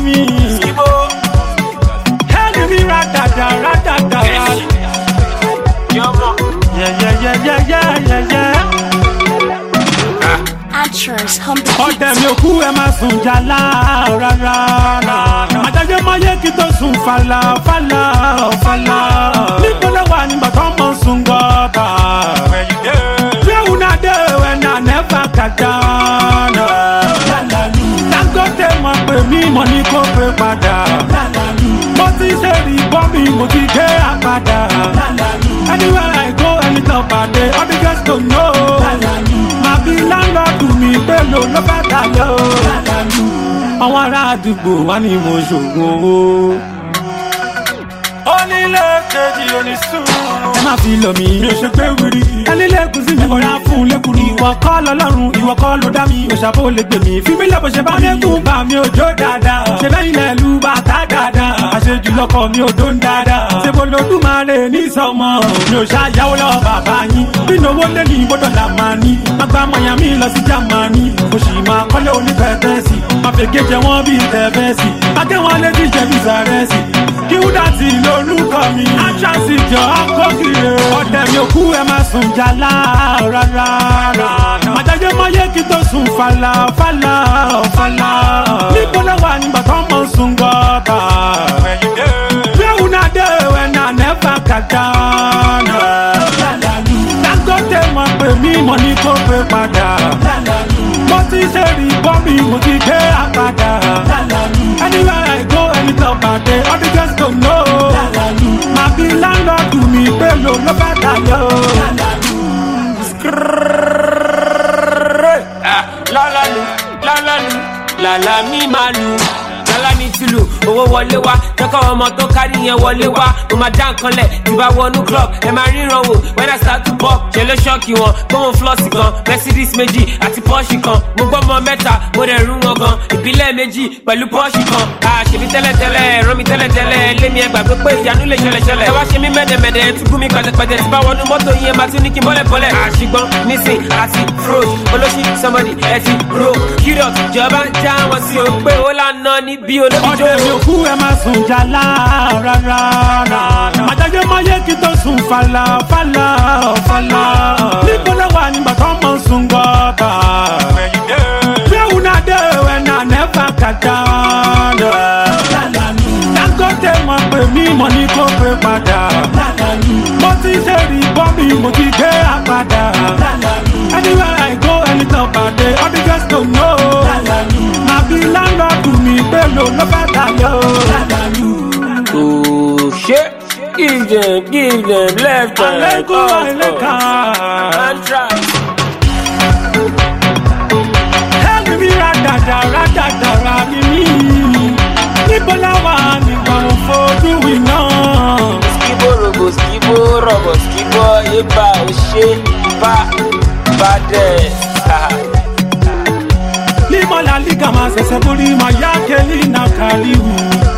mi. ẹni mi rádàdà rádàdà rà. yẹ́yẹ́yẹ́yẹ́yẹ́yẹ́. Actress, humble ọdẹ mi ò kú ẹ máa sùn jàlá rárá. àjẹjẹ máa yẹ kí tó sùn fàlà fàlà fàlà. níbo ló wà nígbà tó mọ̀ sùn gọ́tà. where una dey when I never got down. dangote mọ̀ pé mi mọ̀ ní kó pé padà. mo ti ṣe rí bọ́ mi mo ti gbé àpàdà. anywhere I go anytime pàdé all the girls go know. màá bí láńlọ́ọ̀dù mi pẹ̀lú ló fẹ́ tayọ. àwọn ará àdúgbò wá ní mo ṣògùn owó. onílé kejì onísùúrù. ẹ má fi lọ mi mi ò ṣe pé wíri. ẹni lẹ́kùn sí mi kò rà fún lẹ́kùn ni. ìwọ kọ́ lọ́lọ́run ìwọ kọ́ ló dá mi. òṣàbò lè gbè mí. fi mí lọ bó ṣe bá lẹ́kùn bá mi ò jó dáadáa. ṣe bẹ́yìn lẹ̀ lu bàtà dáadáa. àṣejù lọkọ mi ò dún dáadáa. ṣe mo lo dùmarè ní sọmọ. mi ò ṣàyàwó lọ bàbá yín. bí ìnáwó lé ní gbọ́dọ̀ là máa ní. má gba mọ̀yàn mi lọ sí jámánì. mo sì máa kọ́lé onípẹ̀tẹ́sì. má fèké jẹ wọ́n bíi tẹ̀fẹ́sì. akẹ́wọ̀n lé ti jẹ bíi sàrẹ́sì kíwúdàtì lórúkọ mi. àṣàṣì jọ akọ́kìrè. ọ̀dẹ̀ mi ò kú ẹ máa sùn jàlá rárá. màjájẹ́ máa yẹ kí tó sùn fàlà fàlà fàlà. níbo ló wà nígbà tó mọ̀ sùn gọ́tà. where una dey when I never got down. dangote mọ̀ pé mi mọ̀ ní kó pé padà. mo ti ṣe rí bọ́ mi mo ti gbé àpàdà. anywhere I go anytime pàdé all the girls go know. màá bí láńlọ́ọ̀dù mi pẹ̀lú ló fẹ́ tayọ. lálálù lálálù làlá mi máa lù lálá ní tìlù owó wọlé wá jẹ́kọ̀ ọmọ tó kárí yẹn wọlé wá mo máa dá nǹkan lẹ̀ tí bá wọnú club ẹ máa ríran wò when I start to pop ṣe ló ṣọ́ọ̀kì wọn gbóhùn flọ́ọ̀sì kan mercedes méjì àti pọ́ọ̀ṣì kan mo gbọ́ mọ mẹ́ta mo dẹ̀ rú wọn gan ìbílẹ̀ méjì pẹ̀lú pọ́ọ̀ṣì kan àṣebí tẹ́lẹ̀tẹ́lẹ̀ ẹ̀rọ mi tẹ́lẹ̀tẹ́lẹ̀ lémi ẹgbà pé pé ìyanu lè ṣẹlẹ̀ ṣẹlẹ̀ ẹ wá ṣe mí mẹ́dẹ̀mẹ́dẹ̀ ẹ tún gún mi pẹ̀tẹ̀pẹ̀tẹ̀ tí bá wọnú mọ́tò yẹn máa tún ní kí n bọ́lẹ̀ bọ́lẹ̀ àṣìgbọ́n nísìn àti froze olóṣì somebody ẹ ti ro curious jọba ń já wọn sí o pé ó lànà níbi olójó. ọdẹ mi ò kú ẹ máa sùn jàlá rárá. màjájẹ́ máa yẹ kí tó sùn fàlà fàlà fàlà. níbo ló wà nígbà tó mọ̀ sùn gọ́tà. where una dey when I never got down. dangote mọ̀ pé mi mọ̀ ní kó pé padà. mo ti ṣe rí bọ́ mi mo ti gbé àpàdà. anywhere I go anytime pàdé all the girls go know. màá bí láńlọ́ọ̀dù mi pẹ̀lú ló fẹ́ tayọ. Oh shit. Give them, give them left and right. àlékún up, àìlèkà. up. And try. ẹ̀mí mi rádàdà rádàdà rà mí mí. níbo láwa nígbà mo fojú wì náà. Skibo robo, skibo robo, skibo eba ose ba bade. Lima la liga ma sese buri ma ya keli na kaliwu.